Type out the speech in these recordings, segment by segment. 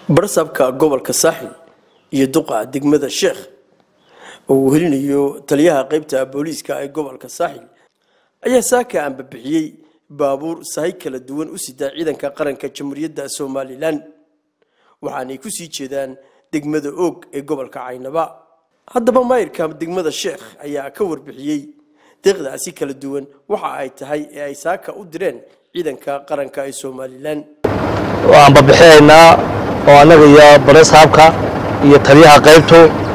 barsabka gobolka saaxil iyo duqa degmada sheekh oo uu helinayo taliyaha qeybta booliiska ee gobolka saaxil ayaa saaka ambabixiyey baabuur sahay kala duwan u sidaa ciidanka qaranka jamhuuriyadda somalilan waxaanay ku sii jeedaan degmada oog ee gobolka caynaba haddaba maayirka degmada sheekh ayaa ka warbixiyey deeqdaasi kala duwan waxa ay tahay ee ay saaka u direen ciidanka qaranka ee somalilan waan babixinaynaa oo annaga iyo baresaabka iyo taliyaha qaybtu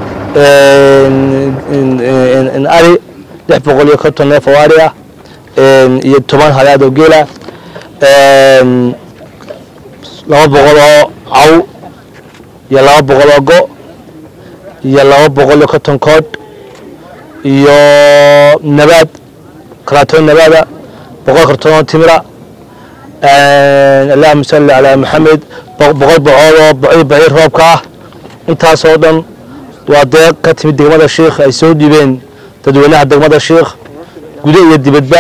ari lix boqol iyo konton neef oo ari ah iyo toban halaad oo geela laba boqol oo caw iyo laba boqol oo go iyo laba boqol iyo konton koodh iyo nabaad karaatoon nabaada boqol kartoon oo timira allahuma salli calaa maxamed boqol bocood oo baciir baciir roobka ah intaasoo dhan waa deeq ka timid degmada sheikh ay soo dhiibeen dadweynaha degmada sheikh gudo iyo dibadba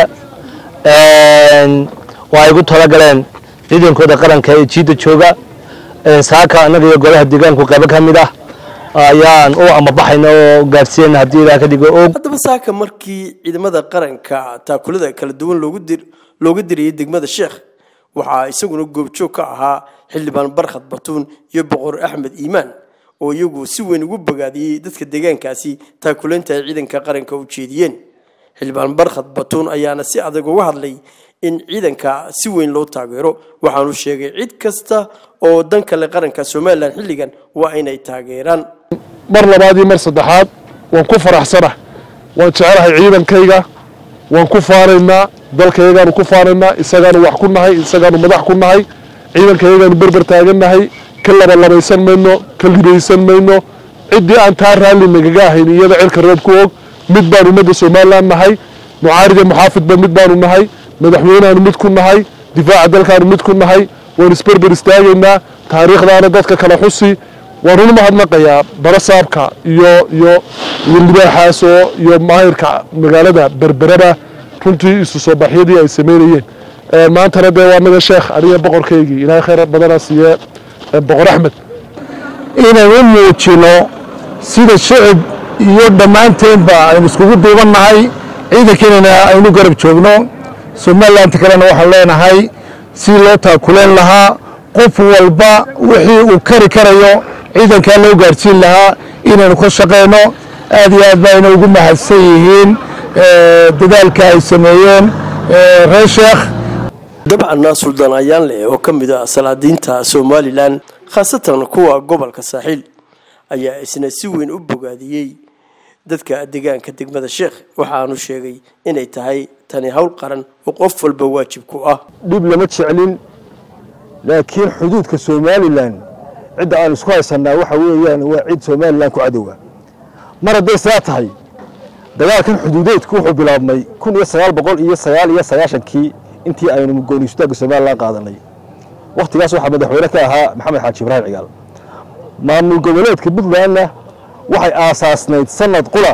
oo ay ugu talagaleen ciidankooda qaranka ee jiidda jooga saaka annaga iyo golaha deegaanku qaybo ka mid ah ayaan u amabaxayna oo gaarsiiyeyna haddii ilaah ka dhigo og haddaba saaka markii ciidamada qaranka taakulada kala duwan loogu dir looga dirayay degmada sheekh waxaa isaguna goobjoog ka ahaa xildhibaan barkhad batuun iyo boqor axmed iimaan oo iyagu si weyn ugu bogaadiyey dadka deegaankaasi taakulaynta ay ciidanka qaranka u jeediyeen xildhibaan barkhad batuun ayaana si adag uga hadlay in ciidanka si weyn loo taageero waxaanu sheegay cid kasta oo dan kale qaranka somalilan xilligan waa inay taageeraan mar labaad iyo mar saddexaad waan ku faraxsanah waan jecelahay ciidankayga waan ku faanaynaa dalkayagaanu ku faanaynaa isagaanu wax ku nahay isagaanu madax ku nahay ciidankayagaanu berber taagannahay ka labalabaysan mayno ka libaysan mayno ciddii aan taa raalli nagaga ahayn iyada cirka roob ku og mid baan ummadda somalilan nahay mucaarida muxaafidba mid baanu nahay madaxweyneaanu mid ku nahay difaaca dalkaanu mid ku nahay waan isberber istaagaynaa taariikhdaana dadka kala xusi waan run mahadnaqayaa barasaabka iyo iyo iyo libaaxaasoo iyo maahirka magaalada berberaba runtii isu soo baxyadii ay sameynayeen maantana dee waa naga sheekh aniga boqorkaygii ilaahay khayr badana siiye boqor axmed inaan u muujino sida shicib iyo dhammaanteenba aynu iskugu duubannahay ciidankiinana aynu garab joogno somalilanti kalena waxaan leenahay si loo taakuleen lahaa qof walba wixii uu kari karayo ciidankaa loo gaarsiin lahaa inaynu ka shaqayno aad iyo aad bayna ugu mahadsan yihiin dadaalka ay sameeyeen reer sheekh dabcanna suldaan ayaan leh oo ka mid ah salaadiinta somalilan khaasatan kuwa gobolka saaxiil ayaa isna si weyn u bogaadiyey dadka deegaanka degmada sheekh waxaanu sheegay inay tahay tani howl qaran oo qof walba waajib ku ah dhib lama jeclin laakiin xuduudka somalilan cidda aan isku haysanaa waxa weeyaan waa cid somalilan ku cadowga mar hadday saa tahay dagaalkan xuduudeedku wuxuu bilaabmay kun iyo sagaal boqol iyo sagaal iyo sagaashankii intii aynu goonistaagga somalilan qaadanay wakhtigaas waxaa madaxweyne ka ahaa maxamed xaaji ibraahim cigaal maamul goboleedka puntlandna waxay aasaasnayd sanad qula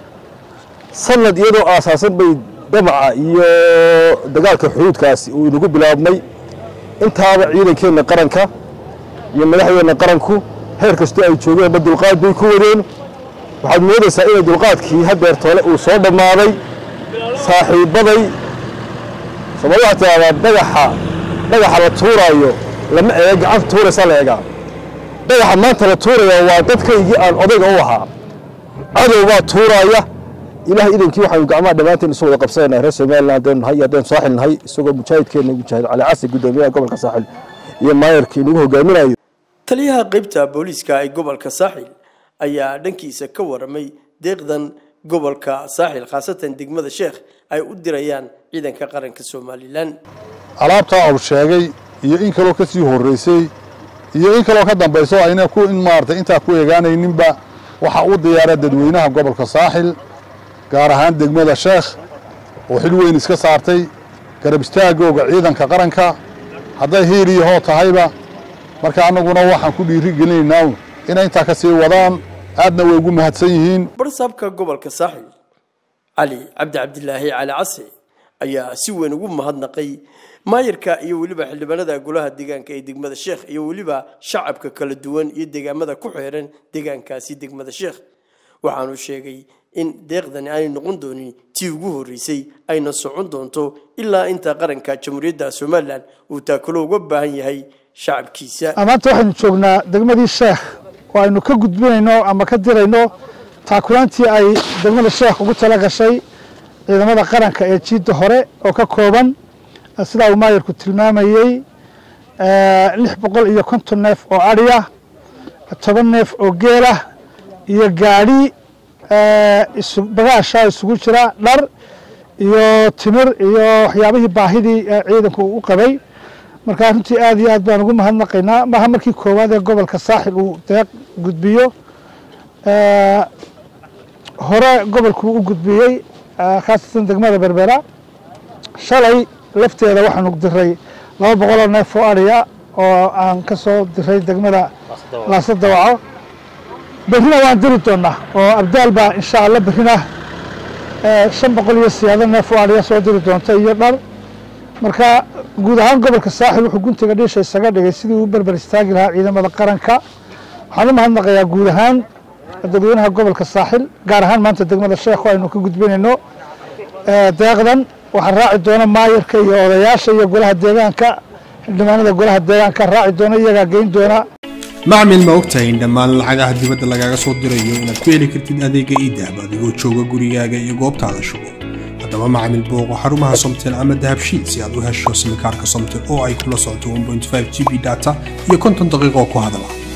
sanad iyadoo aasaasan bay damaca iyo dagaalka xuduudkaasi uu inagu bilaabmay intaaba ciidankeenna qaranka iyo madaxdeenna qaranku heer kastoo ay joogeenba dulqaad bay ku wadeen waxaad moodaysaa inay dulqaadkii hadeer toole uu soo dhammaaday saaxiibbaday soomali waxaa tidahdaa dhagaxa dhagaxa la tuuraayo lama eega gacanta tuuraysaa la eegaa dhagaxa maanta la tuuraya waa dadkaygii aan odayga u ahaa cadow baa tuuraaya ilaah idankii waxaanu gacmaha dhammaanteen isu wada qabsanayna reer somalilan haddaynu nahay iyo haddaynu saaxil nahay isagoo mujaahidkeenna mujaahid cali casi guddoomiyaha gobolka saaxil iyo maayarkii inagu hogaaminayo taliyaha qeybta booliiska ee gobolka saaxil ayaa dhankiisa ka waramay deeqdan gobolka saaxil khaasatan degmada sheekh ay u dirayaan ciidanka qaranka somalilan alaabtaa uu sheegay iyo in kaloo ka sii horreysay iyo in kaloo ka dambayso ayna ku in maaragtay intaa ku eegaanayninba waxaa u diyaara dadweynaha gobolka saaxil gaar ahaan degmada sheekh oo xil weyn iska saartay garab istaagooga ciidanka qaranka hadday hiil iyo hoo tahayba marka annaguna waxaan ku dhiiri gelinaynaa inay intaa ka sii wadaan aadna way ugu mahadsan yihiin barsaabka gobolka saaxil cali cabdi cabdilaahi cali casi ayaa si weyn ugu mahadnaqay maayarka iyo weliba xildhibaanada golaha deegaanka ee degmada sheekh iyo weliba shacabka kala duwan iyo deegaamada ku xeeran deegaankaasi degmada sheekh waxaanu sheegay in deeqdani aanay noqon doonin tii ugu horreysay ayna socon doonto ilaa inta qaranka jamhuuriyadda somalilan uu taakulo uga baahan yahay shacabkiisa maanta waxaynu joognaa degmadii sheekh oo aynu ka gudbinayno ama ka dirayno taakulaantii ay degmada sheekh ugu tala gashay ciidamada qaranka ee jiidda hore oo ka kooban sidaa uu maayarku tilmaamayey lix boqol iyo konton neef oo adhiya toban neef oo geelah iyo gaadhi bagaasha isugu jira dhar iyo timir iyo waxyaabihii baahidii ciidanku u qabay marka runtii aad iyo aad baan ugu mahadnaqaynaa maaha markii koowaad ee gobolka saaxil uu deeq gudbiyo hore gobolku u gudbiyey khaasatan degmada berbera shalay lafteeda waxaanu diray laba boqoloo neef oo adhiya oo aan ka soo diray degmada laasa dawaco berrina waan diri doonaa oo abdaal baa insha alla berrina shan boqol iyo siyaado neef oo adhiya soo diri doonta iyo dhar marka guud ahaan gobolka saaxil wuxuu guntiga dhiisha isaga dhigay sidii uu berber istaagi lahaa ciidamada qaranka waxaan u mahadnaqayaa guud ahaan dadweynaha gobolka saaxil gaar ahaan maanta degmada sheekh oo aynu ka gudbinayno deeqdan waxaa raaci doona maayarka iyo odayaasha iyo golaha deegaanka xildhibaanada golaha deegaanka raaci doona iyagaa geyn doona macmil ma ogtahay in dhammaan lacagaha dibadda lagaaga soo dirayo inaad ku heli kartid adeega iidahab adigoo jooga gurigaaga iyo goobtaada shugo haddaba macmil booqo xarumaha somtel ama dahabshiil si aad u hesho simikaarka somtel oo ay kula socoto 1.5 g b data iyo konton daqiiqo ku hadala